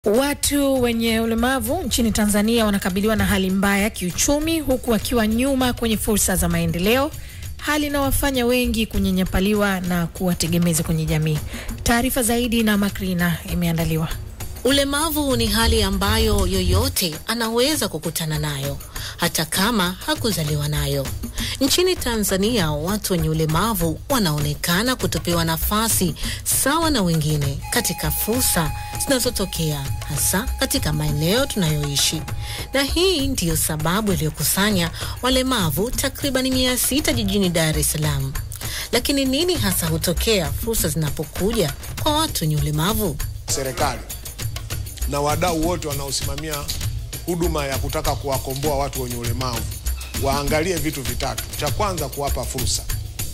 Watu wenye ulemavu nchini Tanzania wanakabiliwa na hali mbaya kiuchumi, huku wakiwa nyuma kwenye fursa za maendeleo, hali inawafanya wengi kunyanyapaliwa na kuwa tegemezi kwenye jamii. Taarifa zaidi na Makrina imeandaliwa. Ulemavu ni hali ambayo yoyote anaweza kukutana nayo hata kama hakuzaliwa nayo. Nchini Tanzania, watu wenye ulemavu wanaonekana kutopewa nafasi sawa na wengine katika fursa zinazotokea hasa katika maeneo tunayoishi, na hii ndiyo sababu iliyokusanya walemavu takriban mia sita jijini Dar es Salaam. Lakini nini hasa hutokea fursa zinapokuja kwa watu wenye ulemavu? Serikali na wadau wote wanaosimamia huduma ya kutaka kuwakomboa watu wenye ulemavu waangalie vitu vitatu. Cha kwanza, kuwapa fursa.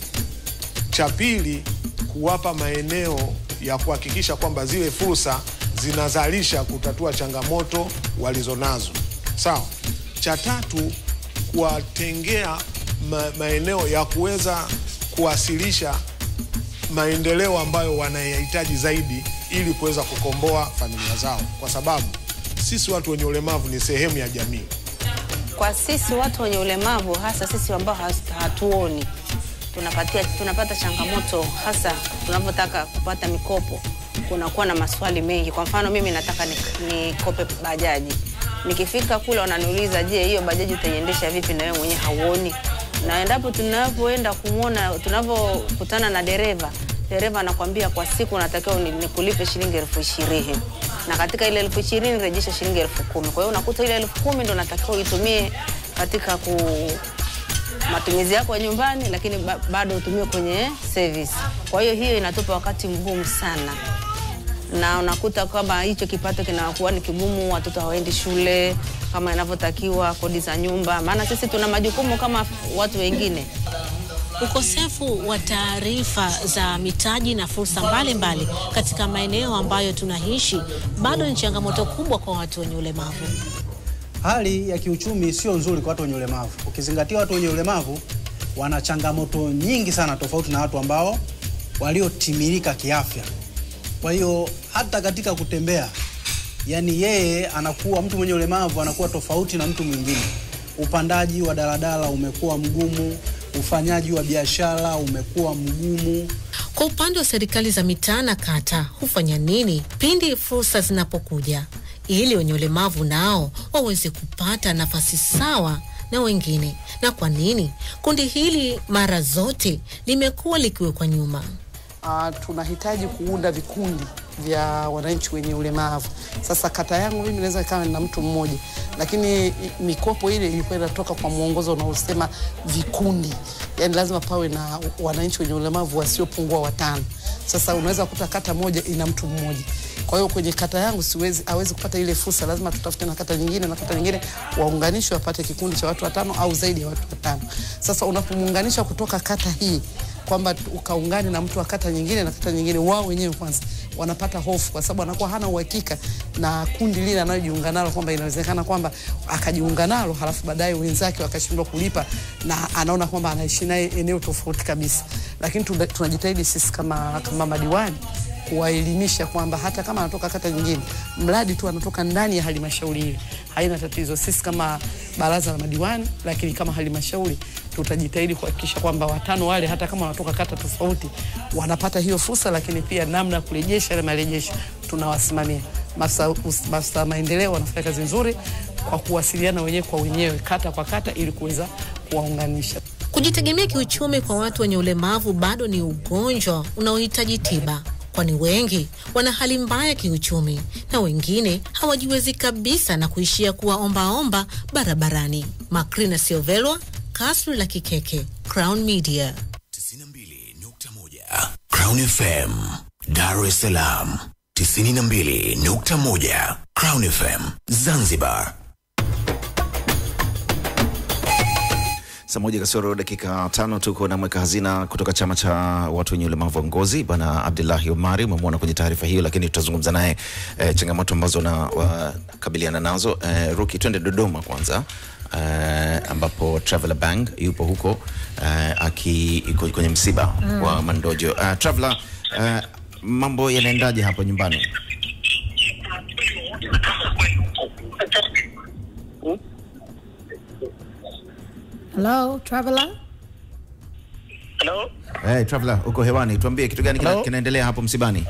Cha pili, kuwapa maeneo ya kuhakikisha kwamba zile fursa zinazalisha kutatua changamoto walizonazo. Sawa. Cha tatu, kuwatengea ma maeneo ya kuweza kuwasilisha maendeleo ambayo wanayahitaji zaidi ili kuweza kukomboa familia zao, kwa sababu sisi watu wenye ulemavu ni sehemu ya jamii. Kwa sisi watu wenye ulemavu, hasa sisi ambao hatuoni, tunapatia tunapata changamoto, hasa tunapotaka kupata mikopo, kunakuwa na maswali mengi. Kwa mfano, mimi nataka nikope ni bajaji, nikifika kule wananiuliza, je, hiyo bajaji utaiendesha vipi na wewe mwenyewe hauoni? Na endapo tunapoenda kumwona, tunapokutana na dereva dereva anakwambia kwa siku natakiwa nikulipe shilingi elfu ishirini na katika ile elfu ishirini rejesha shilingi elfu kumi Kwa hiyo unakuta ile elfu kumi ndo natakiwa uitumie katika ku matumizi yako ya nyumbani, lakini ba bado utumie kwenye service. Kwa hiyo hiyo inatupa wakati mgumu sana, na unakuta kwamba hicho kipato kinakuwa ni kigumu, watoto hawaendi shule kama inavyotakiwa, kodi za nyumba, maana sisi tuna majukumu kama watu wengine. Ukosefu wa taarifa za mitaji na fursa mbalimbali mbali katika maeneo ambayo tunaishi bado ni changamoto kubwa kwa watu wenye ulemavu. Hali ya kiuchumi sio nzuri kwa watu wenye ulemavu, ukizingatia watu wenye ulemavu wana changamoto nyingi sana, tofauti na watu ambao waliotimilika kiafya. Kwa hiyo hata katika kutembea, yani yeye anakuwa mtu mwenye ulemavu anakuwa tofauti na mtu mwingine. Upandaji wa daladala umekuwa mgumu, ufanyaji wa biashara umekuwa mgumu. Kwa upande wa serikali za mitaa na kata, hufanya nini pindi fursa zinapokuja ili wenye ulemavu nao waweze kupata nafasi sawa na wengine? Na kwa nini kundi hili mara zote limekuwa likiwekwa nyuma? Uh, tunahitaji kuunda vikundi vya wananchi wenye ulemavu. Sasa kata yangu mimi naweza ikawa na mtu mmoja, lakini mikopo ile ilikuwa inatoka kwa mwongozo unaosema vikundi, yani lazima pawe na wananchi wenye ulemavu wasiopungua watano. Sasa unaweza kukuta kata moja ina mtu mmoja. Kwa hiyo kwenye kata yangu siwezi awezi kupata ile fursa, lazima tutafute na kata nyingine na kata nyingine waunganishwe wapate kikundi cha watu watano au zaidi ya watu watano. Sasa unapomuunganisha kutoka kata hii kwamba ukaungane na mtu wa kata nyingine na kata nyingine, wao wenyewe kwanza wanapata hofu, kwa sababu anakuwa hana uhakika na kundi lile analojiunga nalo, kwamba inawezekana kwamba akajiunga nalo halafu baadaye wenzake wakashindwa kulipa na anaona kwamba anaishi naye eneo tofauti kabisa. Lakini tunajitahidi sisi kama, kama madiwani kuwaelimisha kwamba hata kama anatoka kata nyingine, mradi tu anatoka ndani ya halmashauri ile, haina tatizo. Sisi kama baraza la madiwani, lakini kama halmashauri tutajitahidi kuhakikisha kwamba watano wale hata kama wanatoka kata tofauti wanapata hiyo fursa, lakini pia namna ya kurejesha ile marejesho tunawasimamia. Maafisa maendeleo wanafanya kazi nzuri kwa kuwasiliana wenyewe kwa wenyewe, kata kwa kata, ili kuweza kuwaunganisha. Kujitegemea kiuchumi kwa watu wenye ulemavu bado ni ugonjwa unaohitaji tiba kwani wengi wana hali mbaya kiuchumi na wengine hawajiwezi kabisa na kuishia kuwa ombaomba barabarani. Makrina Siovelwa, Kasri la Kikeke, Crown Media 92.1 Crown FM, Dar es Salaam 92.1 Crown FM, Zanzibar. Saa moja kasoro dakika tano tuko na mweka hazina kutoka chama cha watu wenye ulemavu wa ngozi Bwana Abdullahi Omari. Umemwona kwenye taarifa hiyo, lakini tutazungumza naye eh, changamoto ambazo na wakabiliana nazo. Eh, Ruki, twende Dodoma kwanza. Uh, ambapo Traveler Bang yupo huko uh, aki kwenye msiba mm. wa Mandojo. Uh, Traveler, uh, mambo yanaendaje hapo nyumbani? Hello, traveler. Hello? Hey, traveler, uko hewani, tuambie kitu gani kina, Hello? kinaendelea hapo msibani?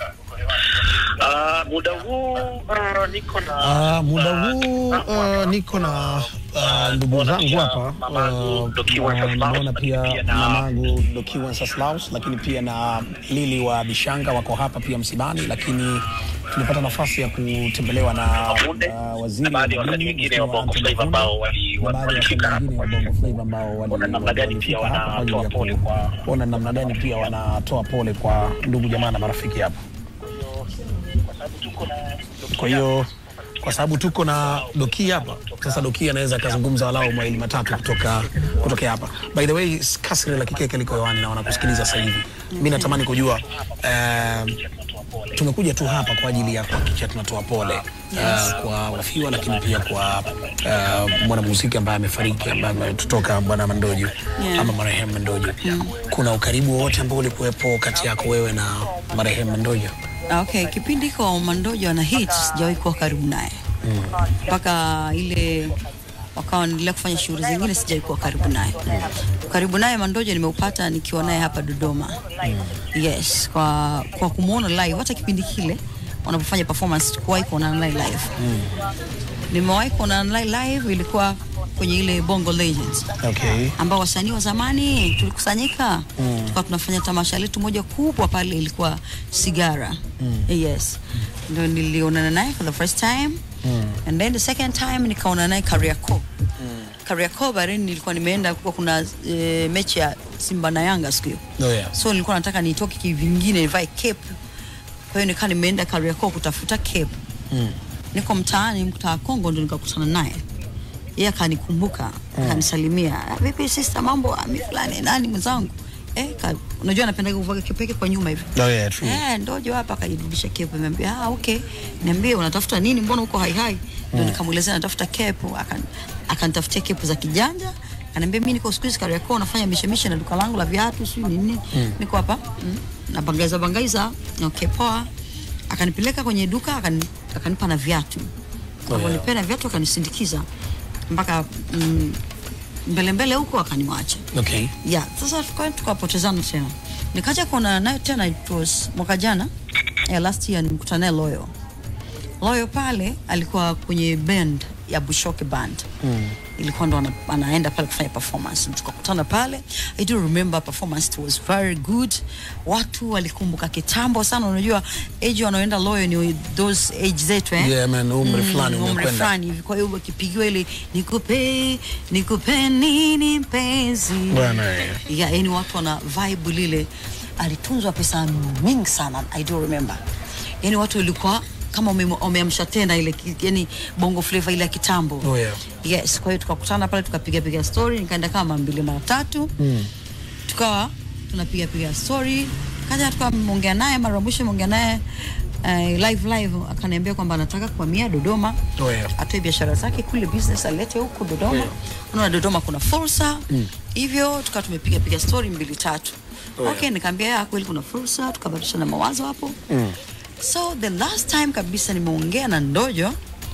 Uh, muda huu uh, niko na Uh, muda huu uh, niko na uh, ndugu zangu hapa uh, na nimeona pia mamangu Doki Wenceslaus, lakini pia na Lili wa Bishanga wako hapa pia msibani, lakini tulipata nafasi ya kutembelewa na uh, waziri wa baadhi ya wasanii madini wengine wa Bongo Flava ambao wali- na baadhi ya wasanii walifika hapa wengine wa Bongo Flava ambao wali- Wana namna gani pia walifika hapa kwa ajili wanatoa pole ya kwa kuona namna gani pia wanatoa pole kwa ndugu jamaa na marafiki hapa. Kwa hiyo kwa sababu tuko na Doki hapa sasa, Doki anaweza akazungumza walau mawili matatu kutoka kutokea hapa. By the way, kasri la kikeke liko hewani na wanakusikiliza sasa hivi. Mimi natamani kujua uh, tumekuja tu hapa kwa ajili ya kuhakikisha tunatoa pole uh, kwa wafiwa, lakini pia kwa uh, mwanamuziki ambaye amefariki ambaye ametutoka Bwana Mandojo Yeah. ama marehemu Mandojo. Kuna ukaribu wowote ambao ulikuwepo kati yako wewe na marehemu Mandojo? Ah, Okay, kipindi kwa Mandojo ana hit sijawahi kuwa karibu naye mpaka ile wakawa wanaendelea kufanya shughuli zingine, sijawahi kuwa karibu naye. Karibu naye Mandojo nimeupata nikiwa naye hapa Dodoma. Yes, kwa, kwa kumwona live, hata kipindi kile wanapofanya performance kuwahi kuonana naye live. Nimewahi kuonana naye live, ilikuwa kwenye ile Bongo Legends Okay. ambao wasanii wa zamani tulikusanyika mm. tukawa tunafanya tamasha letu moja kubwa pale, ilikuwa Sigara mm. yes, ndio nilionana naye for the first time mm. and then the second time nikaona naye Kariakoo mm. Kariakoo baadaye nilikuwa nimeenda kwa kuna e, mechi ya Simba na Yanga siku hiyo Oh, yeah. so nilikuwa nataka nitoke kivingine nivae cape, kwa hiyo nikaa nimeenda Kariakoo kutafuta cape Mm. niko mtaani mtaa Kongo ndo nikakutana naye yeye akanikumbuka akanisalimia "Ah, vipi sister mambo Ah, mi fulani nani mwenzangu eh ka, unajua napenda kuvaa kipeke kwa nyuma hivi Oh, yeah, true. eh ndojo hapa akajirudisha kepo niambia ah okay niambie unatafuta nini mbona uko hai hai ndio nikamuelezea natafuta kepo akan akanitafutia kepo za kijanja akaniambia mimi niko siku hizi Kariakoo nafanya mishemishe na duka langu la viatu sio nini niko hapa mm, na bangaiza bangaiza okay poa akanipeleka kwenye duka akani, akanipa na viatu akanipea na viatu akanisindikiza mpaka mm, mbele mbele huko akaniwacha Okay. yeah, sasa tuka- tukapotezana tena nikaja kuonana naye tena it was mwaka jana yeah, last year nimkutana naye Loyo Loyo pale alikuwa kwenye band ya Bushoke band mm. ilikuwa ndo ana, anaenda pale kufanya performance tukakutana pale I do remember performance it was very good watu walikumbuka kitambo sana unajua age wanaoenda Loyo ni those age zetu eh? Yeah, man, umri fulani umri umekwenda. fulani hivi kwa hiyo wakipigiwa ile nikupe nikupe nini mpenzi Bwana, eh. yeah, yani watu wana vibe lile alitunzwa pesa mingi sana I do remember yani watu ilikuwa kama ume- umeamsha tena ile ki- yani bongo flavor ile ya kitambo Oh, yeah. yes kwa hiyo tukakutana pale tukapiga piga story nikaenda kama mbili mara tatu mm. tukawa tunapiga piga story kaja tukawa mongea naye mara ya mwisho mongea naye uh, live live akaniambia kwamba anataka kuhamia Dodoma Oh, yeah. atoe biashara zake kule business alete huku Dodoma Yeah. unaona Dodoma kuna fursa hivyo tukawa tumepiga piga story mbili tatu Oh, okay nikaambia ya kweli kuna fursa tukabadilishana mawazo hapo Mm. so the last time kabisa nimeongea na Ndojo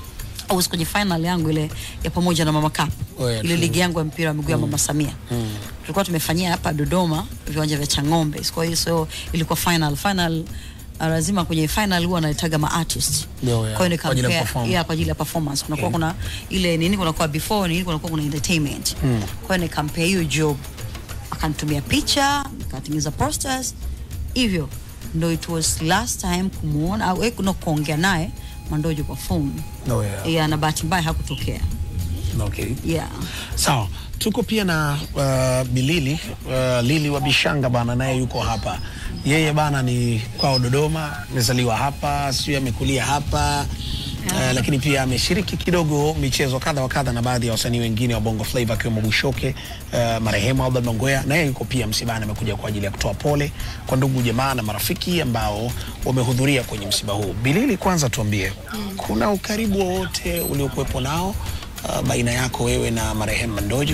I was kwenye final yangu ile ya pamoja na Mama Cup Oh, yeah, ile true. ligi yangu ya mpira wa miguu ya Mama Samia tulikuwa tumefanyia hapa Dodoma viwanja vya Chang'ombe kwa hiyo so ilikuwa final final uh, lazima kwenye final huwa anaitaga ma artist Yeah, yeah. kwa hiyo Kwa ajili ya nikampea perform. yeah, kwa ajili ya performance kunakuwa Okay. kuna ile nini kunakuwa before nini kunakuwa kuna entertainment kwa hiyo nikampea hiyo job akanitumia picha nikatengeneza posters hivyo ndo it was last time kumuona au eh, no kuongea naye Mandojo kwa phone Oh, yeah. yeah, na bahati mbaya hakutokea Okay. yeah. Sawa, tuko pia na uh, Bilili uh, Lili wa Bishanga bana, naye yuko hapa. Yeye bana ni kwao Dodoma, amezaliwa hapa, sio amekulia hapa Uh, lakini pia ameshiriki kidogo michezo kadha wa kadha na baadhi ya wasanii wengine wa Bongo Flava akiwemo Bushoke uh, marehemu Albert Mangwea, na yeye yuko pia msibani, amekuja kwa ajili ya kutoa pole kwa ndugu jamaa na marafiki ambao wamehudhuria kwenye msiba huu. Bilili, kwanza tuambie, kuna ukaribu wowote uliokuwepo nao uh, baina yako wewe na marehemu Mandojo?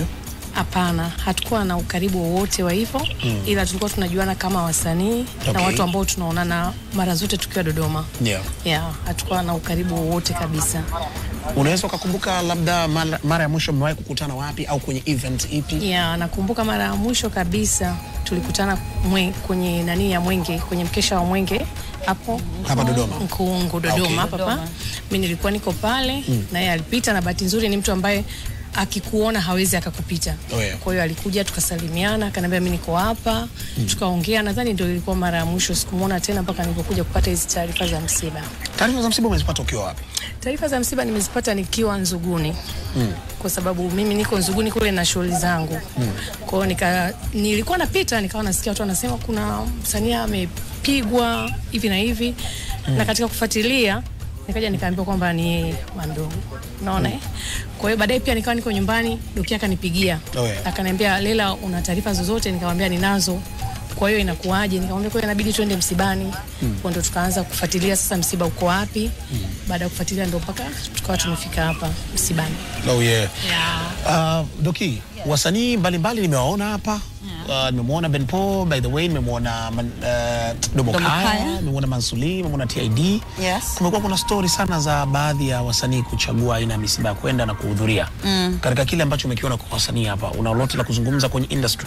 Hapana, hatukuwa na ukaribu wowote wa hivyo Mm. ila tulikuwa tunajuana kama wasanii na Okay. watu ambao tunaonana mara zote tukiwa Dodoma. Yeah. Yeah, hatukuwa na ukaribu wowote kabisa. Unaweza ukakumbuka labda mara, mara ya mwisho mmewahi kukutana wapi au kwenye event ipi? Yeah, nakumbuka mara ya mwisho kabisa tulikutana mwe, kwenye nani ya Mwenge, kwenye mkesha wa Mwenge hapo Hapa Dodoma? Nkuungu Dodoma Okay. hapa hapa. Mimi nilikuwa niko pale Mm. na yeye alipita, na bahati nzuri ni mtu ambaye akikuona hawezi akakupita. Oh, yeah. Kwa hiyo alikuja tukasalimiana, akaniambia mimi niko hapa Mm. tukaongea. Nadhani ndio ilikuwa mara ya mwisho, sikumuona tena mpaka nilipokuja kupata hizi taarifa za msiba. Taarifa za msiba umezipata ukiwa wapi? Taarifa za msiba nimezipata nikiwa Nzuguni Mm. kwa sababu mimi niko Nzuguni kule na shughuli zangu. Mm. Kwa hiyo nika nilikuwa napita nikawa nasikia watu wanasema kuna msanii amepigwa hivi na hivi Mm. na katika kufuatilia nikaja nikaambiwa kwamba ni yeye Mandogo. Unaona eh? Kwa hiyo baadaye pia nikawa niko nyumbani, Doki akanipigia. Oh, yeah. Akaniambia Lela, una taarifa zozote? Nikamwambia ninazo. Kwa hiyo inakuwaje? Nikamwambia kwa hiyo inabidi twende msibani. Mm. Kwa ndo tukaanza kufuatilia sasa msiba uko wapi. Baada ya kufuatilia ndo mpaka tukawa tumefika hapa msibani. Oh, yeah. Yeah. Uh, Doki, wasanii mbalimbali nimewaona hapa. Uh, nimemwona Ben Paul, by the way, nimemwona man- uh, Domo Domo Kaya, Kaya. nimemwona Mansuli, nimemwona TID. Yes. Kumekuwa kuna stori sana za baadhi ya wasanii kuchagua aina ya misiba ya kwenda na kuhudhuria. Mm. Katika kile ambacho umekiona kwa wasanii hapa, una lolote la kuzungumza kwenye industry?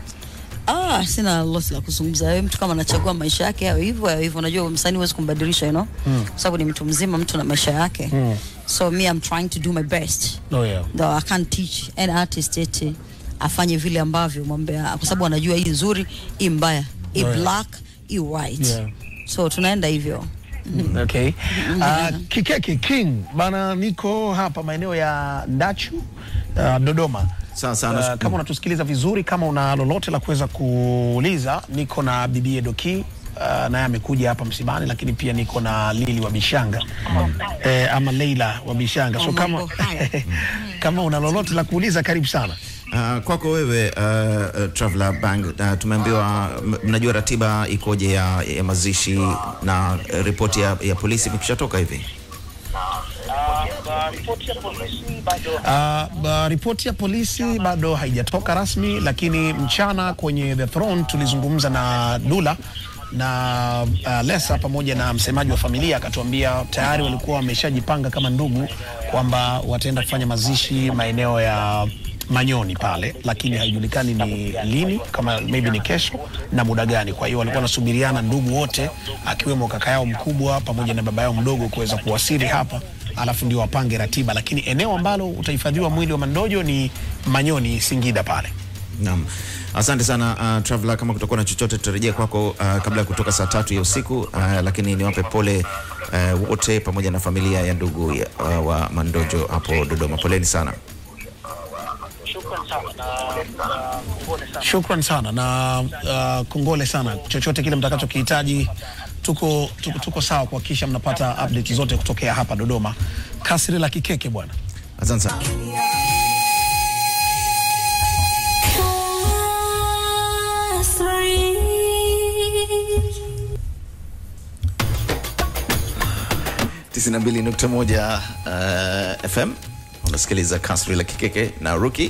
Ah, sina lolote la kuzungumza. Wewe mtu kama anachagua maisha yake yawe hivyo yawe hivyo, unajua msanii huwezi kumbadilisha, you know? Mm. Kwa sababu ni mtu mzima, mtu na maisha yake. Mm. So me I'm trying to do my best. Oh, yeah. Though I can't teach an artist eti afanye vile ambavyo mwambia kwa sababu anajua hii nzuri, hii mbaya, hii Oh, yeah. black, hii white. Yeah. So tunaenda hivyo. Okay. Uh, Kikeke King bana, niko hapa maeneo ya Ndachu uh, Dodoma. Sawa sawa, Uh, nashukuru. kama unatusikiliza vizuri, kama una lolote la kuweza kuuliza, niko na bibie Doki uh, naye amekuja hapa msibani, lakini pia niko na Lili wa Bishanga eh, ama Leila wa Bishanga. So kama kama una lolote la kuuliza, karibu sana. Uh, kwako wewe uh, uh, Traveler Bang uh, tumeambiwa m- mnajua ratiba ikoje ya, ya mazishi na uh, ripoti ya, ya polisi imekushatoka hivi? Uh, ba- ripoti ya polisi bado haijatoka rasmi, lakini mchana kwenye The Throne tulizungumza na Dula na uh, Lesa pamoja na msemaji wa familia akatuambia tayari walikuwa wameshajipanga kama ndugu kwamba wataenda kufanya mazishi maeneo ya Manyoni pale, lakini haijulikani ni lini, kama maybe ni kesho na muda gani. Kwa hiyo walikuwa wanasubiriana ndugu wote, akiwemo kaka yao mkubwa pamoja na baba yao mdogo kuweza kuwasili hapa, alafu ndio wapange ratiba, lakini eneo ambalo utahifadhiwa mwili wa Mandojo ni Manyoni, Singida pale. Naam, asante sana uh, Traveler, kama kutakuwa na chochote tutarejea kwako uh, kabla ya kutoka saa tatu ya usiku uh, lakini niwape pole uh, wote pamoja na familia ya ndugu ya, uh, wa Mandojo hapo Dodoma. Poleni sana. Shukran sana na uh, kongole sana. Chochote kile mtakachokihitaji, tuko, tuko, tuko sawa kuhakikisha mnapata update zote kutokea hapa Dodoma. Kasri la Kikeke bwana. Asante sana. tisini na mbili nukta moja uh, FM unasikiliza kasri la Kikeke na Ruki.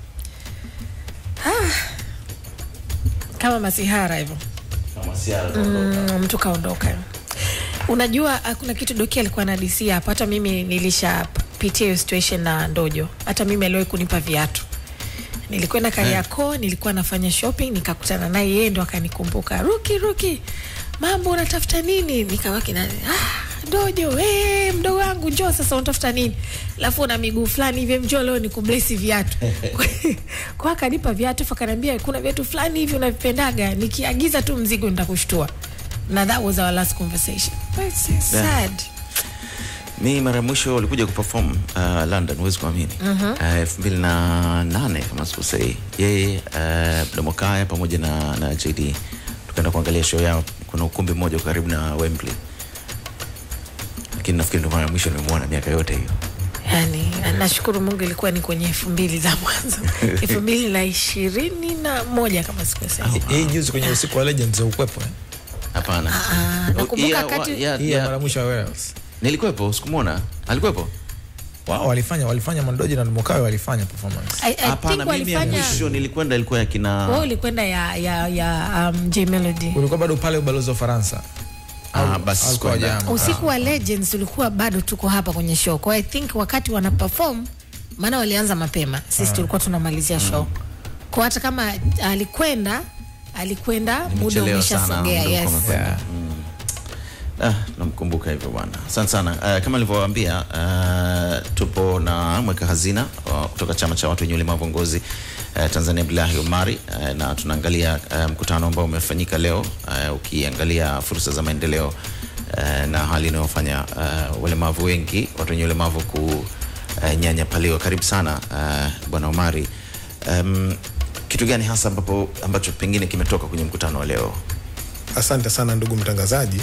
kama masihara hivyo mm, mtu kaondoka. Unajua ah, kuna kitu Doki alikuwa anadisia hapa, hata mimi nilishapitia hiyo situation na Ndojo. Hata mimi aliwahi kunipa viatu, nilikwenda Kariakoo, nilikuwa nafanya shopping, nikakutana naye, yeye ndo akanikumbuka, Ruki, Ruki, mambo unatafuta nini? Nikawaki na ah, Ndojo, eh, mdogo wangu njoo sasa, unatafuta nini? Alafu una miguu fulani hivi, njoo leo nikublesi viatu. kwa akanipa viatu, afu akaniambia kuna viatu fulani hivi unavipendaga, nikiagiza tu mzigo nitakushtua. Na that was our last conversation. But it's sad. Mi mara ya mwisho walikuja kuperform uh, London, huwezi kuamini Mhm. uh, elfu mbili na nane kama sikosei, yeye uh, Domokaya pamoja na, na JD tukaenda kuangalia show yao. Kuna ukumbi mmoja uko karibu na Wembley, lakini nafikiri ndo mara ya mwisho nimemwona miaka yote hiyo. Yani, nashukuru Mungu ilikuwa ni kwenye elfu mbili za mwanzo elfu mbili na ishirini na moja kama sikosea. Hii juzi kwenye usiku wa Legends ukwepo eh? Hapana. Ah, nakumbuka Yeah, wakati wa- yeah, Hii ya yeah. mara mwisho ya Wales. Nilikuwepo, sikumwona. Alikuwepo? wao walifanya walifanya Mondoji na Mokawe walifanya performance. I, I Hapana, think mimi ya walifanya mwisho nilikwenda ilikuwa ya kina wao ulikwenda ya ya ya um, J Melody. Ulikuwa bado pale ubalozi wa Ufaransa. Ah, basi Alikuwa sikuenda. jama. Usiku wa Legends ulikuwa bado tuko hapa kwenye show. Kwa hiyo I think wakati wana perform maana walianza mapema. Sisi tulikuwa tunamalizia show. Kwa hata kama alikwenda alikwenda muda Nimechelewa sana, umeshasogea. muda Yes. ulikuwa umekwenda. Ah, namkumbuka hivyo bwana. Asante sana. Uh, kama nilivyowaambia uh, tupo na mweka hazina uh, kutoka chama cha watu wenye ulemavu ngozi uh, Tanzania Abdullahi Omari uh, na tunaangalia uh, mkutano ambao umefanyika leo uh, ukiangalia fursa za maendeleo uh, na hali inayofanya uh, walemavu wengi watu wenye ulemavu kunyanyapaliwa. Karibu sana uh, bwana Omari. Um, kitu gani hasa ambapo ambacho pengine kimetoka kwenye mkutano wa leo? Asante sana ndugu mtangazaji.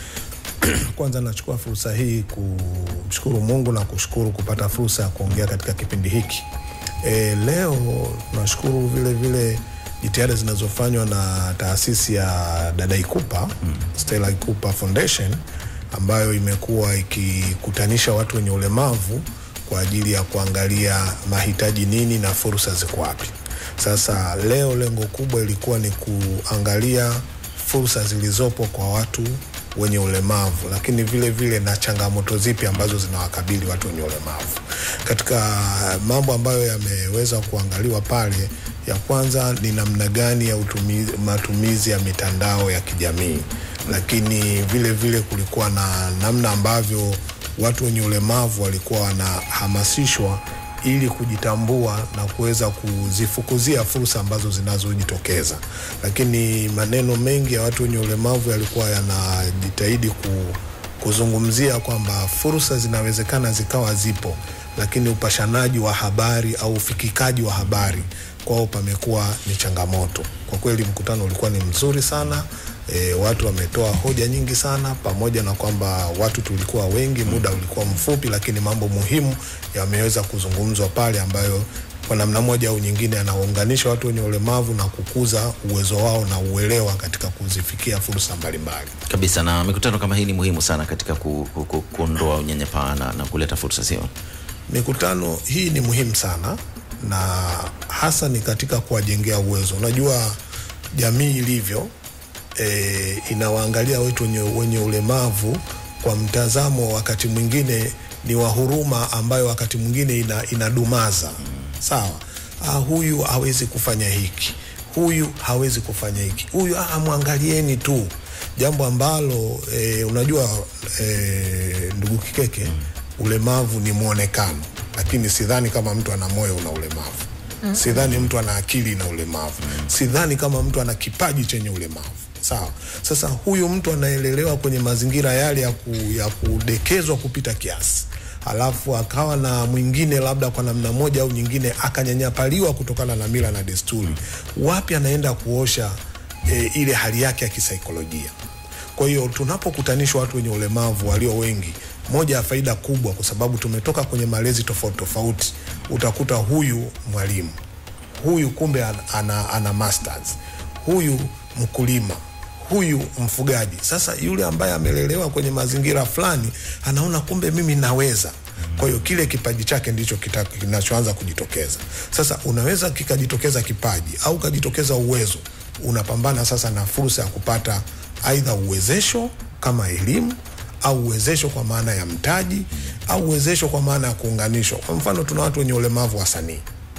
Kwanza nachukua fursa hii kumshukuru Mungu na kushukuru kupata fursa ya kuongea katika kipindi hiki. E, leo tunashukuru vile vile jitihada zinazofanywa na taasisi ya dada Ikupa mm. Stella Ikupa Foundation ambayo imekuwa ikikutanisha watu wenye ulemavu kwa ajili ya kuangalia mahitaji nini na fursa ziko wapi. Sasa leo lengo kubwa ilikuwa ni kuangalia fursa zilizopo kwa watu wenye ulemavu, lakini vile vile na changamoto zipi ambazo zinawakabili watu wenye ulemavu. Katika mambo ambayo yameweza kuangaliwa pale, ya kwanza ni namna gani ya utumizi, matumizi ya mitandao ya kijamii, lakini vile vile kulikuwa na namna ambavyo watu wenye ulemavu walikuwa wanahamasishwa ili kujitambua na kuweza kuzifukuzia fursa ambazo zinazojitokeza. Lakini maneno mengi ya watu wenye ulemavu yalikuwa yanajitahidi ku, kuzungumzia kwamba fursa zinawezekana zikawa zipo, lakini upashanaji wa habari au ufikikaji wa habari kwao pamekuwa ni changamoto. Kwa kweli mkutano ulikuwa ni mzuri sana. E, watu wametoa hoja nyingi sana, pamoja na kwamba watu tulikuwa wengi, muda ulikuwa mfupi, lakini mambo muhimu yameweza kuzungumzwa pale ambayo kwa namna moja au nyingine yanaunganisha watu wenye ulemavu na kukuza uwezo wao na uelewa katika kuzifikia fursa mbalimbali. kabisa na mikutano kama hii ni muhimu sana katika ku, ku, ku, kuondoa unyanyapaa na, na kuleta fursa sio Mikutano hii ni muhimu sana na hasa ni katika kuwajengea uwezo. Unajua jamii ilivyo e, inawaangalia watu wenye, wenye ulemavu kwa mtazamo wakati mwingine ni wa huruma ambayo wakati mwingine ina, inadumaza sawa. Ah, huyu hawezi kufanya hiki, huyu hawezi kufanya hiki, huyu ah, mwangalieni tu, jambo ambalo e, unajua e, ndugu Kikeke, ulemavu ni mwonekano, lakini sidhani kama mtu ana moyo una ulemavu Mm. sidhani mtu ana akili na ulemavu sidhani kama mtu ana kipaji chenye ulemavu sawa sasa huyu mtu anaelelewa kwenye mazingira yale ya, ku, ya kudekezwa kupita kiasi alafu akawa na mwingine labda kwa namna moja au nyingine akanyanyapaliwa kutokana na mila na desturi wapi anaenda kuosha e, ile hali yake ya kisaikolojia kwa hiyo tunapokutanishwa watu wenye ulemavu walio wengi, moja ya faida kubwa, kwa sababu tumetoka kwenye malezi tofauti tofauti, utakuta huyu mwalimu, huyu kumbe ana, ana, ana masters, huyu mkulima, huyu mfugaji. Sasa yule ambaye amelelewa kwenye mazingira fulani anaona kumbe mimi naweza. Kwa hiyo kile kipaji chake ndicho kita- kinachoanza kujitokeza. Sasa unaweza kikajitokeza kipaji au kajitokeza uwezo, unapambana sasa na fursa ya kupata aidha uwezesho kama elimu au uwezesho kwa maana ya mtaji au uwezesho kwa maana ya kuunganishwa. Kwa mfano, tuna watu wenye ulemavu wa sanii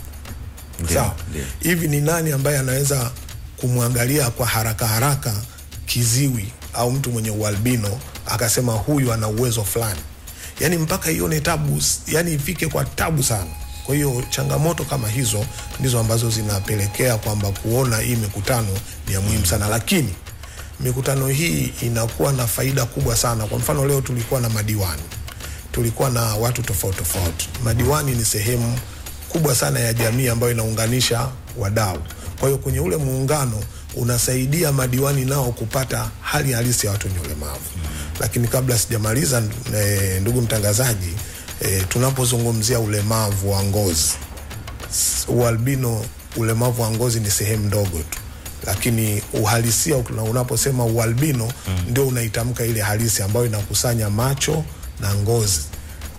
sawa. Hivi ni nani ambaye anaweza kumwangalia kwa haraka haraka kiziwi au mtu mwenye ualbino akasema huyu ana uwezo fulani? Yani mpaka ione tabu, yani ifike kwa tabu sana. Kwa hiyo changamoto kama hizo ndizo ambazo zinapelekea kwamba kuona hii mikutano ni ya muhimu sana, lakini mikutano hii inakuwa na faida kubwa sana. Kwa mfano leo tulikuwa na madiwani, tulikuwa na watu tofauti tofauti. Madiwani ni sehemu kubwa sana ya jamii ambayo inaunganisha wadau. Kwa hiyo kwenye ule muungano unasaidia madiwani nao kupata hali halisi ya watu wenye ulemavu. Lakini kabla sijamaliza, e, ndugu mtangazaji, e, tunapozungumzia ulemavu wa ngozi, s- ualbino, ulemavu wa ngozi ni sehemu ndogo tu lakini uhalisia una- unaposema ualbino mm. ndio unaitamka ile halisi ambayo inakusanya macho na ngozi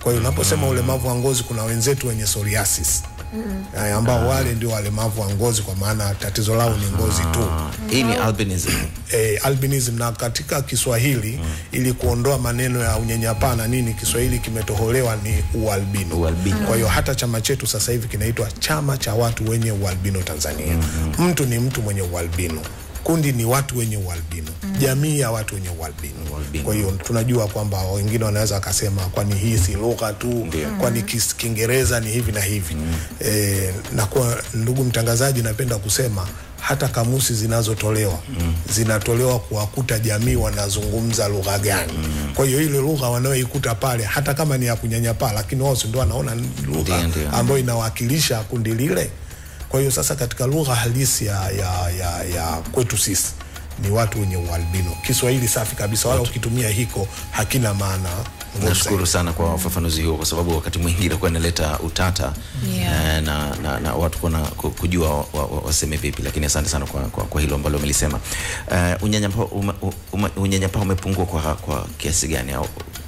Kwa hiyo unaposema ulemavu wa ngozi, kuna wenzetu wenye psoriasis eh, ambao wale ndio walemavu wa ngozi, kwa maana tatizo lao ni ngozi tu. Hii ni albinism. eh, albinism na katika Kiswahili ili kuondoa maneno ya unyanyapaa na nini, Kiswahili kimetoholewa ni ualbino. Ualbino. Kwa hiyo hata chama chetu sasa hivi kinaitwa chama cha watu wenye ualbino Tanzania. Mtu ni mtu mwenye ualbino, kundi ni watu wenye ualbino, jamii ya watu wenye ualbino. Kwa hiyo tunajua kwamba wengine wanaweza wakasema kwani hii si lugha tu, kwani kis- Kiingereza ni hivi na hivi. E, na kwa ndugu mtangazaji, napenda kusema hata kamusi zinazotolewa zinatolewa kuwakuta jamii wanazungumza lugha gani. Kwa hiyo ile lugha wanayoikuta pale, hata kama ni ya kunyanyapaa, lakini wao si ndio wanaona ni lugha Ndio, ndio. ambayo inawakilisha kundi lile. Kwa hiyo sasa, katika lugha halisi ya, ya, ya, ya kwetu sisi ni watu wenye ualbino. Kiswahili safi kabisa, wala ukitumia hiko hakina maana. ngumu Nashukuru sana kwa ufafanuzi huo, kwa sababu wakati mwingi inakuwa inaleta utata Yeah. eh, na, na, na watu kuna ku- kujua wa- wa- waseme vipi, lakini asante sana kwa, kwa, kwa hilo ambalo umelisema. Uh, unyanyapaa ume, ume, unyanyapaa umepungua kwa, kwa kiasi gani au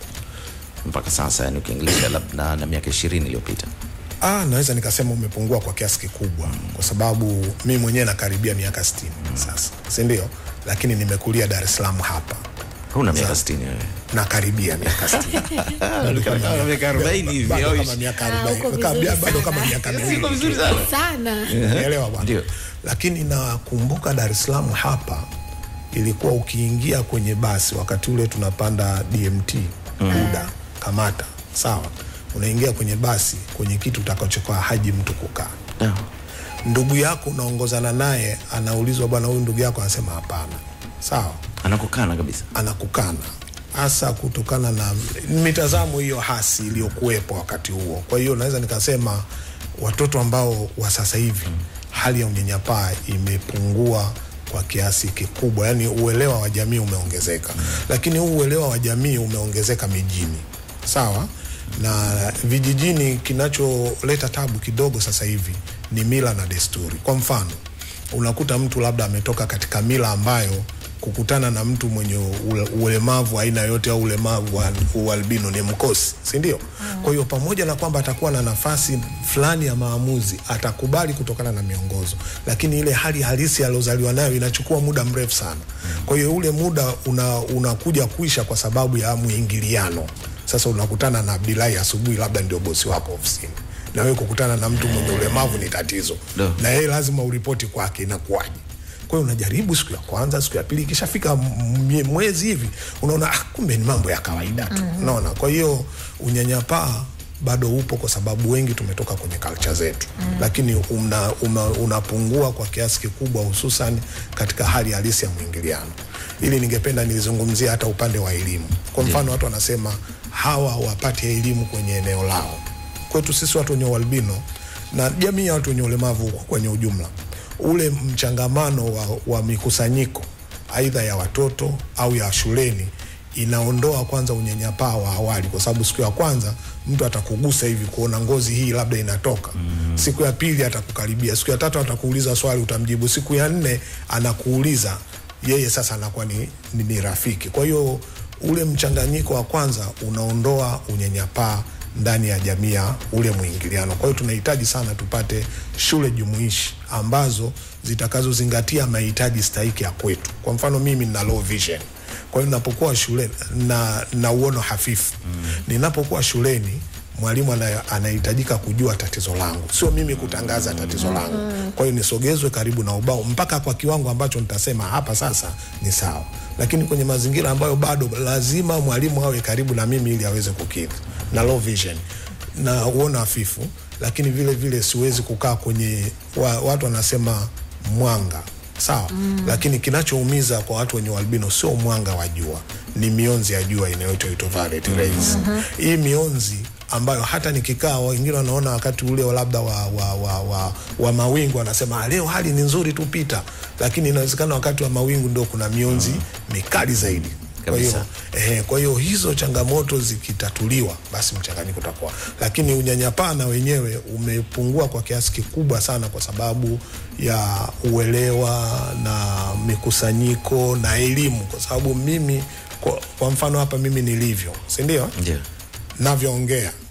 mpaka sasa, yani ukiingilisha labda na, na miaka ishirini iliyopita? Ah, naweza nikasema umepungua kwa kiasi kikubwa kwa sababu mi mwenyewe nakaribia miaka 60 sasa, si ndio? Lakini nimekulia Dar es Salaam hapa. Huna miaka Sasa, 60 wewe? Nakaribia miaka 60. Bado kama Kama miaka 40 hivi, bado au kama ishi- miaka Ah, 40, uko Kabla- vizuri bado kama sana. miaka Siko miwili. vizuri sana. sana Unaelewa bwana? Ndio. Lakini nakumbuka Dar es Salaam hapa ilikuwa ukiingia kwenye basi wakati ule tunapanda DMT UDA Kamata, sawa, unaingia kwenye basi, kwenye kitu utakachokaa haji mtu kukaa No. ndugu yako unaongozana naye anaulizwa, bwana, huyu ndugu yako anasema hapana, sawa, Anakukana kabisa. anakukana hasa kutokana na mitazamo hiyo hasi iliyokuwepo wakati huo. Kwa hiyo naweza nikasema watoto ambao wa sasa hivi hali ya unyanyapaa imepungua kwa kiasi kikubwa, yaani uelewa wa jamii umeongezeka, lakini huu uelewa wa jamii umeongezeka mijini, sawa na vijijini. Kinacholeta tabu kidogo sasa hivi ni mila na desturi. Kwa mfano, unakuta mtu labda ametoka katika mila ambayo kukutana na mtu mwenye ule- ulemavu aina yote au ulemavu wa ualbino ni mkosi, si ndio? Kwa hiyo pamoja na kwamba atakuwa na nafasi fulani ya maamuzi, atakubali kutokana na miongozo, lakini ile hali halisi aliozaliwa nayo inachukua muda mrefu sana. Kwa hiyo ule muda una, unakuja kuisha kwa sababu ya mwingiliano. Sasa unakutana na Abdilahi asubuhi, labda ndio bosi wako ofisini, na wewe kukutana na mtu mwenye ulemavu ni tatizo, Ndio. na yeye lazima uripoti kwake, inakuwaje? Kwa hiyo unajaribu siku ya kwanza, siku ya pili, ikishafika m- mwezi hivi unaona ah, kumbe ni mambo ya kawaida tu, unaona. Kwa hiyo unyanyapaa bado upo kwa sababu wengi tumetoka kwenye culture zetu lakini una, una, unapungua kwa kiasi kikubwa, hususan katika hali halisi ya mwingiliano. Ili ningependa nizungumzie hata upande wa elimu. Kwa mfano, watu wanasema hawa wapate elimu kwenye eneo lao. Kwetu sisi watu wenye ualbino na jamii ya watu wenye ulemavu kwenye ujumla, ule mchangamano wa, wa mikusanyiko aidha ya watoto au ya shuleni inaondoa kwanza unyanyapaa wa awali, kwa sababu siku ya kwanza mtu atakugusa hivi kuona ngozi hii labda inatoka. Siku ya pili atakukaribia, siku ya tatu atakuuliza swali, utamjibu. Siku ya nne anakuuliza yeye, sasa anakuwa ni, ni, ni rafiki. Kwa hiyo ule mchanganyiko wa kwanza unaondoa unyanyapaa ndani ya jamii ya ule mwingiliano. Kwa hiyo tunahitaji sana tupate shule jumuishi ambazo zitakazozingatia mahitaji stahiki ya kwetu. Kwa mfano mimi nina low vision, kwa hiyo ninapokuwa shuleni na, na uono hafifu ninapokuwa shuleni mwalimu ana- anahitajika kujua tatizo langu, sio mimi kutangaza tatizo langu. Kwa hiyo nisogezwe karibu na ubao mpaka kwa kiwango ambacho nitasema hapa sasa ni sawa, lakini kwenye mazingira ambayo bado lazima mwalimu awe karibu na mimi ili aweze kukidhi na low vision na uono hafifu, lakini vile vile siwezi kukaa kwenye wa, watu wanasema mwanga sawa mm. Lakini kinachoumiza kwa watu wenye albino sio mwanga wa jua, ni mionzi ya jua inayoitwa ultraviolet rays. Hii mionzi ambayo hata nikikaa wengine wanaona wakati ule labda wa, wa, wa, wa, wa mawingu wanasema "Ah, leo hali ni nzuri tu pita, lakini inawezekana wakati wa mawingu ndio kuna mionzi mikali zaidi. Kwa hiyo Kabisa. eh, kwa hiyo hizo changamoto zikitatuliwa, basi mchanganyiko utakuwa, lakini unyanyapaa na wenyewe umepungua kwa kiasi kikubwa sana, kwa sababu ya uelewa na mikusanyiko na elimu, kwa sababu mimi kwa, kwa mfano hapa mimi nilivyo, si ndio? Ndio. navyoongea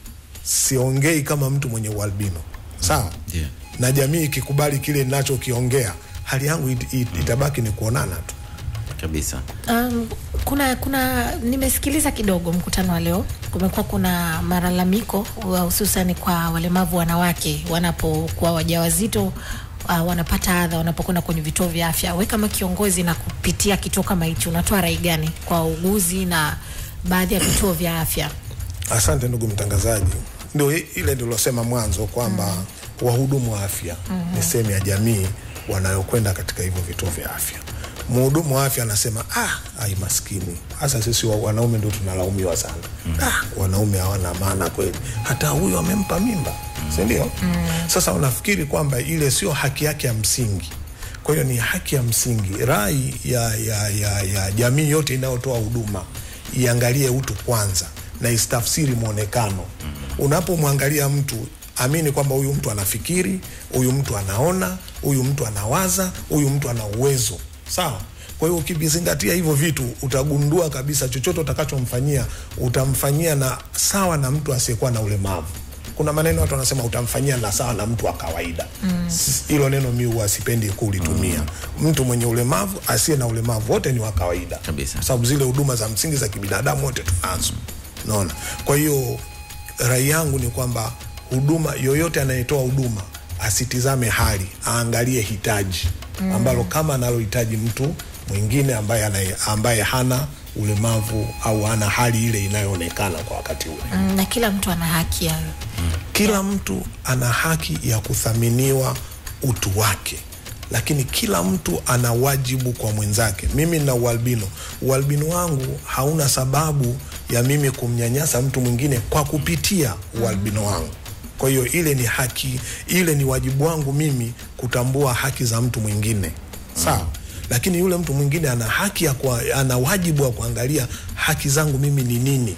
siongei kama mtu mwenye ualbino sawa Yeah. na jamii ikikubali kile ninachokiongea hali yangu it, it, itabaki ni kuonana tu kabisa Um, kuna kuna nimesikiliza kidogo mkutano wa leo. Kumekuwa kuna malalamiko wa- hususan kwa walemavu wanawake wanapokuwa wajawazito uh, wanapata adha wanapokwenda kwenye vituo vya afya. We kama kiongozi na kupitia kituo kama hichi, unatoa rai gani kwa wauguzi na baadhi ya vituo vya afya? Asante ndugu mtangazaji, ndio i- ile nilosema mwanzo kwamba wahudumu wa afya Mhm. ni sehemu ya jamii wanayokwenda katika hivyo vituo vya afya. Mhudumu wa afya anasema ah, ai maskini, hasa sisi wa- wanaume ndio tunalaumiwa sana ah, wanaume hawana maana kweli, hata huyu amempa mimba, si ndio? Sasa unafikiri kwamba ile sio haki yake ya msingi kwa hiyo ni haki ya msingi. Rai ya, ya, ya, ya jamii yote inayotoa huduma iangalie utu kwanza na istafsiri mwonekano. Unapomwangalia mtu, amini kwamba huyu mtu anafikiri, huyu mtu anaona, huyu mtu anawaza, huyu mtu ana uwezo sawa. Kwa hiyo ukivizingatia hivyo vitu, utagundua kabisa chochote utakachomfanyia utamfanyia na sawa na mtu asiyekuwa na ulemavu. Kuna maneno watu wanasema utamfanyia na sawa na mtu wa kawaida S- hilo neno mi huwa sipendi kulitumia. Mtu mwenye ulemavu, asiye na ulemavu, wote ni wa kawaida kabisa, sababu zile huduma za msingi za kibinadamu wote tunazo, naona. Kwa hiyo rai yangu ni kwamba huduma yoyote anayetoa huduma asitizame hali, aangalie hitaji Mm. ambalo kama analohitaji mtu mwingine ambaye, anaye, ambaye hana ulemavu au hana hali ile inayoonekana kwa wakati ule. Mm, na kila mtu ana haki ya Kila mtu ana haki ya kuthaminiwa utu wake, lakini kila mtu ana wajibu kwa mwenzake. Mimi nina ualbino, ualbino wangu hauna sababu ya mimi kumnyanyasa mtu mwingine kwa kupitia ualbino wangu. Kwa hiyo ile ni haki, ile ni wajibu wangu mimi kutambua haki za mtu mwingine, sawa. Lakini yule mtu mwingine ana haki ya kwa, ana wajibu wa kuangalia haki zangu mimi ni nini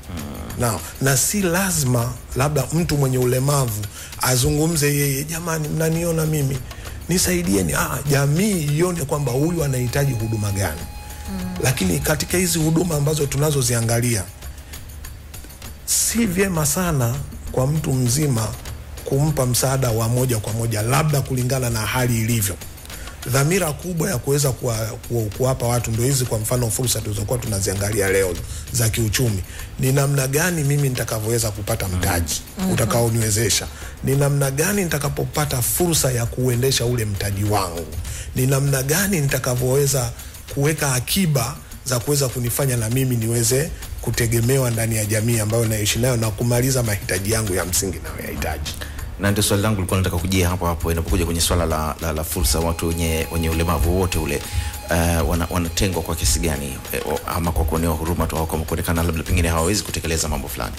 na, na si lazima labda mtu mwenye ulemavu azungumze yeye, jamani, mnaniona mimi nisaidieni. Ah, jamii ione kwamba huyu anahitaji huduma gani. Lakini katika hizi huduma ambazo tunazoziangalia, si vyema sana kwa mtu mzima kumpa msaada wa moja kwa moja, labda kulingana na hali ilivyo. Dhamira kubwa ya kuweza kuwa- ku- kuwapa watu ndio hizi, kwa mfano fursa tulizokuwa tunaziangalia leo za kiuchumi, ni namna gani mimi nitakavyoweza kupata mtaji Mhm. utakaoniwezesha, ni namna gani nitakapopata fursa ya kuuendesha ule mtaji wangu, ni namna gani nitakavyoweza kuweka akiba za kuweza kunifanya na mimi niweze kutegemewa ndani ya jamii ambayo naishi nayo na kumaliza mahitaji yangu ya msingi nayoyahitaji. na ndio swali langu likuwa nataka kujia hapo hapo inapokuja kwenye swala la, la, la fursa watu wenye, wenye ulemavu wote ule uh, wana, wanatengwa kwa kiasi gani eh, o- ama kwa kuonewa huruma tu au kwa kuonekana labda pengine hawawezi kutekeleza mambo fulani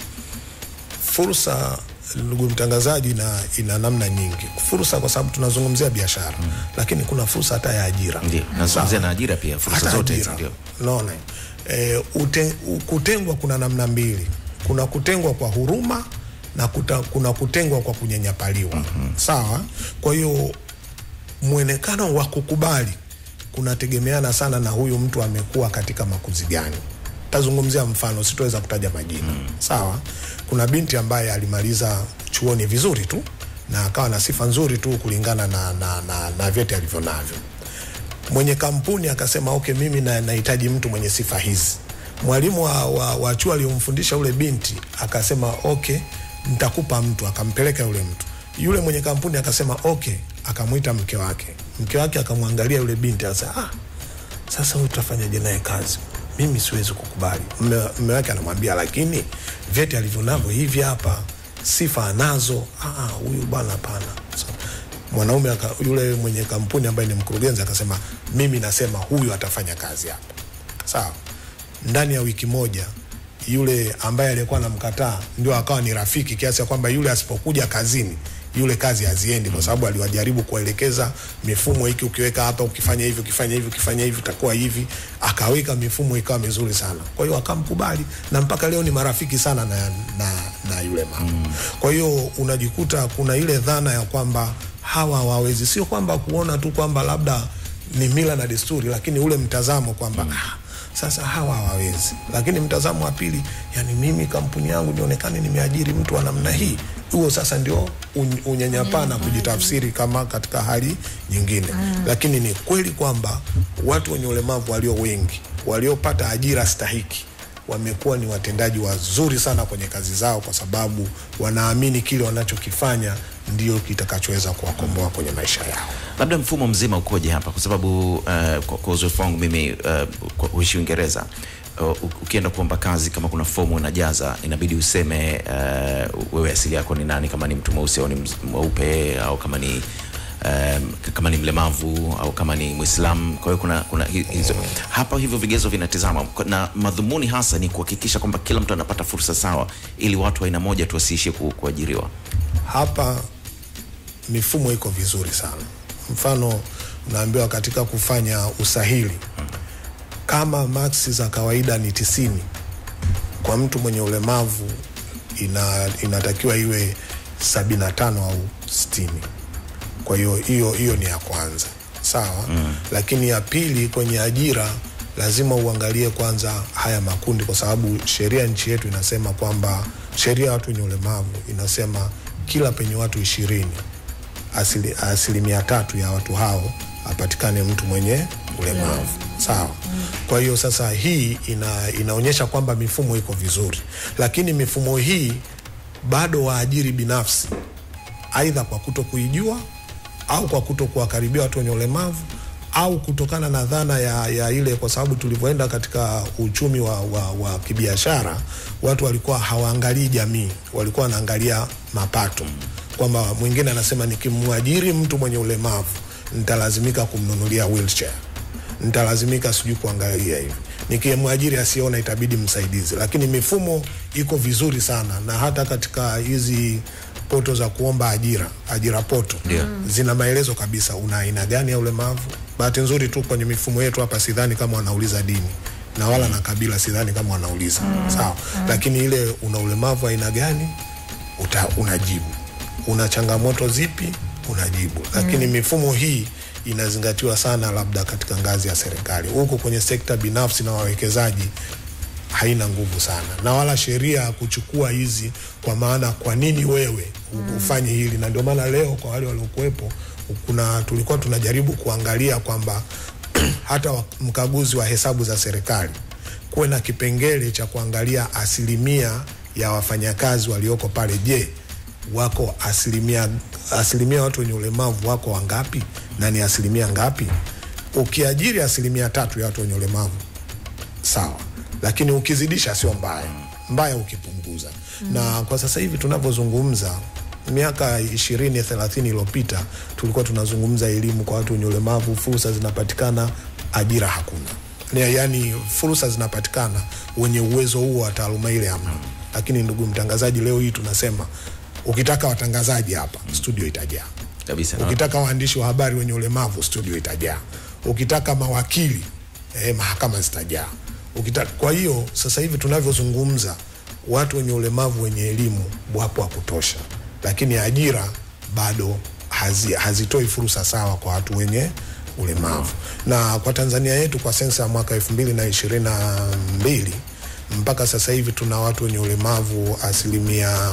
fursa ndugu mtangazaji na ina namna nyingi fursa kwa sababu tunazungumzia biashara mm. lakini kuna fursa hata ya ajira ndio nazungumzia Sawa. na ajira pia fursa Hata zote ajira. hizi ndio unaona e, ute, u- kutengwa kuna namna mbili kuna kutengwa kwa huruma na kuta, kuna kutengwa kwa kunyanyapaliwa mm-hmm. sawa kwa hiyo mwonekano wa kukubali kunategemeana sana na huyu mtu amekuwa katika makuzi gani tazungumzia mfano sitoweza kutaja majina mm. sawa kuna binti ambaye alimaliza chuoni vizuri tu na akawa na sifa nzuri tu kulingana na, na, na, na vyeti alivyo navyo mwenye kampuni akasema okay, mimi na- nahitaji mtu mwenye sifa hizi. Mwalimu wa, wa, wa chuo aliyomfundisha ule binti akasema okay, nitakupa mtu, akampeleka yule mtu. Yule mwenye kampuni akasema okay, akamwita mke wake. Mke wake akamwangalia yule binti akasema ah, sasa huyu tutafanyaje naye kazi? Mimi siwezi kukubali. Mme mme wake anamwambia lakini vyeti alivyo navyo hivi hapa, sifa anazo. Ah, ah, huyu bwana hapana. So, mwanaume aka, yule mwenye kampuni ambaye ni mkurugenzi akasema mimi nasema huyu atafanya kazi hapa. Sawa. Ndani ya wiki moja yule ambaye alikuwa anamkataa ndio akawa ni rafiki kiasi ya kwamba yule asipokuja kazini yule kazi haziendi kwa sababu aliwajaribu kuwaelekeza mifumo hiki ukiweka hapa ukifanya hivi ukifanya hivi ukifanya hivi utakuwa hivi akaweka mifumo ikawa mizuri sana kwa hiyo akamkubali na mpaka leo ni marafiki sana na, na, na yule mama mm. kwa hiyo unajikuta kuna ile dhana ya kwamba hawa hawawezi sio kwamba kuona tu kwamba labda ni mila na desturi lakini ule mtazamo kwamba mm. ah, Sasa hawa hawawezi, lakini mtazamo wa pili, yani mimi kampuni yangu nionekane nimeajiri mtu wa namna hii, huo sasa ndio un- unyanyapaa na kujitafsiri kama katika hali nyingine. Lakini ni kweli kwamba watu wenye ulemavu walio wengi waliopata ajira stahiki wamekuwa ni watendaji wazuri sana kwenye kazi zao, kwa sababu wanaamini kile wanachokifanya ndio kitakachoweza kuwakomboa kwenye maisha yao. labda mfumo mzima ukoje hapa kwa sababu uh, kwa, kwa uzoefu wangu mimi uh, kwa kuishi uingereza uh, u- ukienda kuomba kazi kama kuna fomu unajaza inabidi useme uh, wewe asili yako ni nani kama ni mtu mweusi au ni mz- mweupe au kama ni Um, kama ni mlemavu au kama ni mwislamu kwa hiyo kuna, kuna hi- hizo hapa hivyo vigezo vinatizama Kwa- na madhumuni hasa ni kuhakikisha kwamba kila mtu anapata fursa sawa ili watu wa aina moja tu wasiishie ku, kuajiriwa hapa mifumo iko vizuri sana. Mfano, unaambiwa katika kufanya usahili, kama maksi za kawaida ni tisini, kwa mtu mwenye ulemavu ina, inatakiwa iwe sabini na tano au sitini. Kwa hiyo hiyo hiyo ni ya kwanza, sawa mm. Lakini ya pili kwenye ajira lazima uangalie kwanza haya makundi, kwa sababu sheria nchi yetu inasema kwamba sheria ya watu wenye ulemavu inasema kila penye watu ishirini asili, asilimia tatu ya watu hao apatikane mtu mwenye ulemavu sawa. Kwa hiyo sasa hii ina, inaonyesha kwamba mifumo iko vizuri, lakini mifumo hii bado waajiri binafsi aidha kwa kuto kuijua au kwa kuto kuwakaribia watu wenye ulemavu au kutokana na dhana ya, ya ile, kwa sababu tulivyoenda katika uchumi wa, wa, wa kibiashara, watu walikuwa hawaangalii jamii, walikuwa wanaangalia mapato, kwamba mwingine anasema nikimwajiri mtu mwenye ulemavu nitalazimika kumnunulia wheelchair nitalazimika sijui kuangalia hivi nikimwajiri asiona itabidi msaidizi lakini mifumo iko vizuri sana na hata katika hizi poto za kuomba ajira ajira poto Ndio. zina maelezo kabisa una aina gani ya ulemavu bahati nzuri tu kwenye mifumo yetu hapa sidhani kama wanauliza dini na wala na kabila sidhani kama wanauliza sawa lakini ile una ulemavu aina gani uta, unajibu una changamoto zipi unajibu lakini mifumo hii inazingatiwa sana labda katika ngazi ya serikali huku kwenye sekta binafsi na wawekezaji haina nguvu sana na wala sheria ya kuchukua hizi kwa maana kwa nini wewe u- ufanye hili na ndio maana leo kwa wale waliokuwepo kuna tulikuwa tunajaribu kuangalia kwamba hata wa- mkaguzi wa hesabu za serikali kuwe na kipengele cha kuangalia asilimia ya wafanyakazi walioko pale je wako asilimia asilimia watu wenye ulemavu wako wangapi na ni asilimia ngapi ukiajiri asilimia tatu ya watu wenye ulemavu sawa lakini ukizidisha sio mbaya mbaya ukipunguza mm. na kwa sasa hivi tunavyozungumza miaka ishirini thelathini iliyopita tulikuwa tunazungumza elimu kwa watu wenye ulemavu fursa zinapatikana ajira hakuna Ni- yaani fursa zinapatikana wenye uwezo huo wa taaluma ile hamna lakini ndugu mtangazaji leo hii tunasema ukitaka watangazaji hapa studio itajaa kabisa ukitaka waandishi wa habari wenye ulemavu studio itajaa ukitaka mawakili eh, mahakama zitajaa ukitaka kwa hiyo sasa hivi tunavyozungumza watu wenye ulemavu wenye elimu wapo wa kutosha lakini ajira bado hazi, hazitoi fursa sawa kwa watu wenye ulemavu na kwa tanzania yetu kwa sensa ya mwaka elfu mbili na ishirini na mbili mpaka sasa hivi tuna watu wenye ulemavu asilimia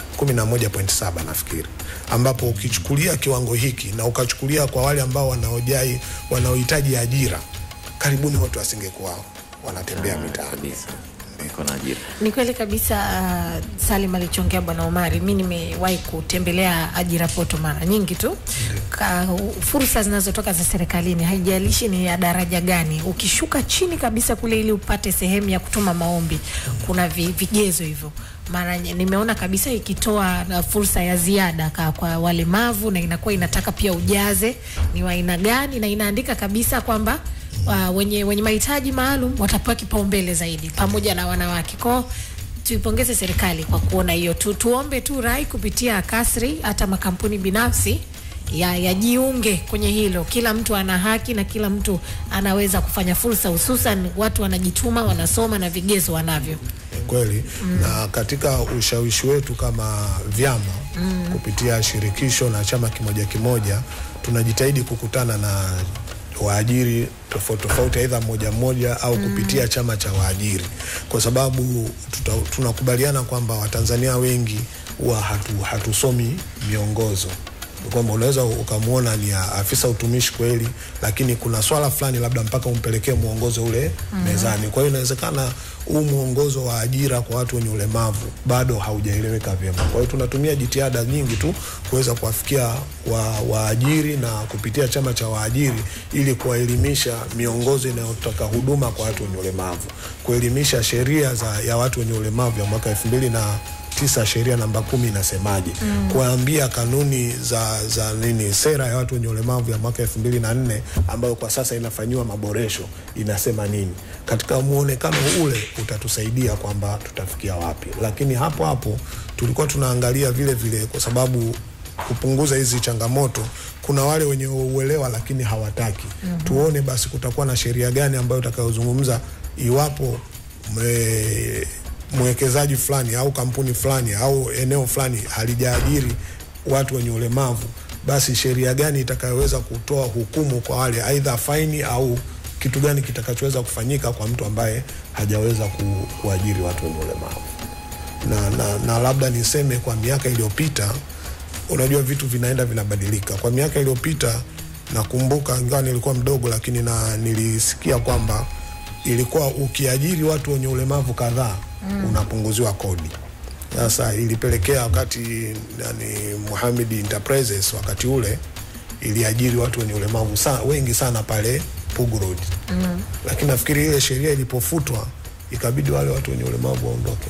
11.7 nafikiri ambapo ukichukulia kiwango hiki na ukachukulia kwa wale ambao wanaojai wanaohitaji ajira karibuni wote wasingekuwa wanatembea mitaani iko na ajira Ni kweli kabisa uh, Salim alichongea bwana Omari. Mi nimewahi kutembelea ajira poto mara nyingi tu. Ka, fursa zinazotoka za serikalini, haijalishi ni ya daraja gani, ukishuka chini kabisa kule ili upate sehemu ya kutuma maombi, kuna vi, vigezo hivyo. Mara nye- nimeona kabisa ikitoa uh, fursa ya ziada ka, kwa walemavu na inakuwa inataka pia ujaze ni wa aina gani, na inaandika kabisa kwamba uh, wenye, wenye mahitaji maalum watapewa kipaumbele zaidi pamoja na wanawake kwao tuipongeze serikali kwa kuona hiyo tu, tuombe tu rai kupitia kasri hata makampuni binafsi ya yajiunge kwenye hilo kila mtu ana haki na kila mtu anaweza kufanya fursa hususan watu wanajituma wanasoma na vigezo wanavyo kweli mm. na katika ushawishi wetu kama vyama mm. kupitia shirikisho na chama kimoja kimoja tunajitahidi kukutana na waajiri tofauti tofauti, aidha moja moja au kupitia chama cha waajiri, kwa sababu tuta, tunakubaliana kwamba Watanzania wengi huwa hatu, hatusomi miongozo kwamba unaweza ukamwona ni a- afisa utumishi kweli, lakini kuna swala fulani labda mpaka umpelekee mwongozo ule Mhm. mezani. Kwa hiyo inawezekana huu mwongozo wa ajira kwa watu wenye ulemavu bado haujaeleweka vyema. Kwa hiyo tunatumia jitihada nyingi tu kuweza kuwafikia wa- waajiri na kupitia chama cha waajiri ili kuwaelimisha miongozo inayotaka huduma kwa watu wenye ulemavu, kuelimisha sheria za ya watu wenye ulemavu ya mwaka elfu mbili na tisa sheria namba kumi inasemaje Mm. kuambia kanuni za, za nini sera ya watu wenye ulemavu ya mwaka elfu mbili na nne ambayo kwa sasa inafanyiwa maboresho inasema nini katika muonekano ule utatusaidia kwamba tutafikia wapi lakini hapo hapo tulikuwa tunaangalia vile vile kwa sababu kupunguza hizi changamoto kuna wale wenye uelewa lakini hawataki Mhm. tuone basi kutakuwa na sheria gani ambayo itakayozungumza iwapo me, mwekezaji fulani au kampuni fulani au eneo fulani halijaajiri watu wenye ulemavu, basi sheria gani itakayoweza kutoa hukumu kwa wale, aidha faini au kitu gani kitakachoweza kufanyika kwa mtu ambaye hajaweza ku, kuajiri watu wenye ulemavu. Na, na, na labda niseme kwa miaka iliyopita, unajua vitu vinaenda vinabadilika. Kwa miaka iliyopita nakumbuka, ingawa nilikuwa mdogo, lakini na nilisikia kwamba ilikuwa ukiajiri watu wenye ulemavu kadhaa Mm. unapunguziwa kodi. Sasa ilipelekea wakati yani, Mohamed Enterprises wakati ule iliajiri watu wenye ulemavu sa, wengi sana pale Pugu Road, Mm. lakini nafikiri ile sheria ilipofutwa ikabidi wale watu wenye ulemavu waondoke.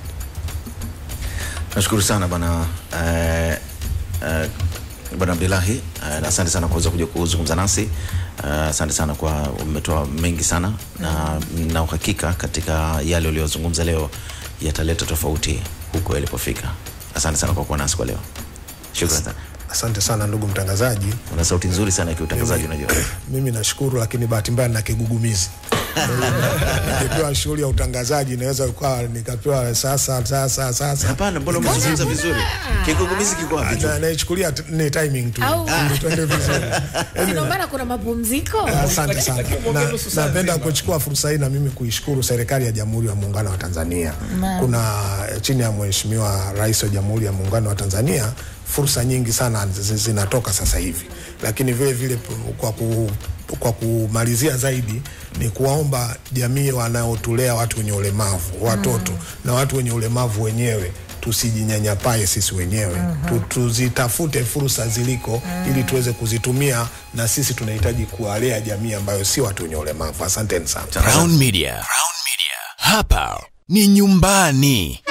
Nashukuru sana bwana eh, eh, bwana Abdullahi eh, na asante sana kuweza kuja kuzungumza nasi. Eh, asante sana kwa umetoa mengi sana na na uhakika katika yale uliyozungumza leo yataleta tofauti huko yalipofika. Asante sana kwa kuwa nasi kwa leo. Shukrani sana. Asante sana ndugu mtangazaji. Una sauti nzuri sana ya kiutangazaji unajua. Mimi nashukuru, lakini bahati mbaya na kigugumizi. Nikipewa shughuli ya utangazaji naweza kuwa nikapewa sasa sasa sasa. Hapana, mbona umezungumza vizuri? Kigugumizi kiko wapi? Na- Naichukulia t- ni timing tu. Au- Ili tuende vizuri. Ndio maana kuna mapumziko. Asante sana. Na, napenda kuchukua fursa hii na mimi kuishukuru serikali ya Jamhuri ya Muungano wa Tanzania. Naam. Kuna chini ya Mheshimiwa Rais wa Jamhuri ya Muungano wa Tanzania fursa nyingi sana zi- zinatoka sasa hivi, lakini vile vile p- kwa ku kwa kumalizia zaidi ni kuwaomba jamii wanaotulea watu wenye ulemavu watoto na watu wenye ulemavu wenyewe tusijinyanyapae sisi wenyewe tu, tuzitafute fursa ziliko ili tuweze kuzitumia na sisi tunahitaji kuwalea jamii ambayo si watu wenye ulemavu asanteni sana Crown Media. Hapa ni nyumbani.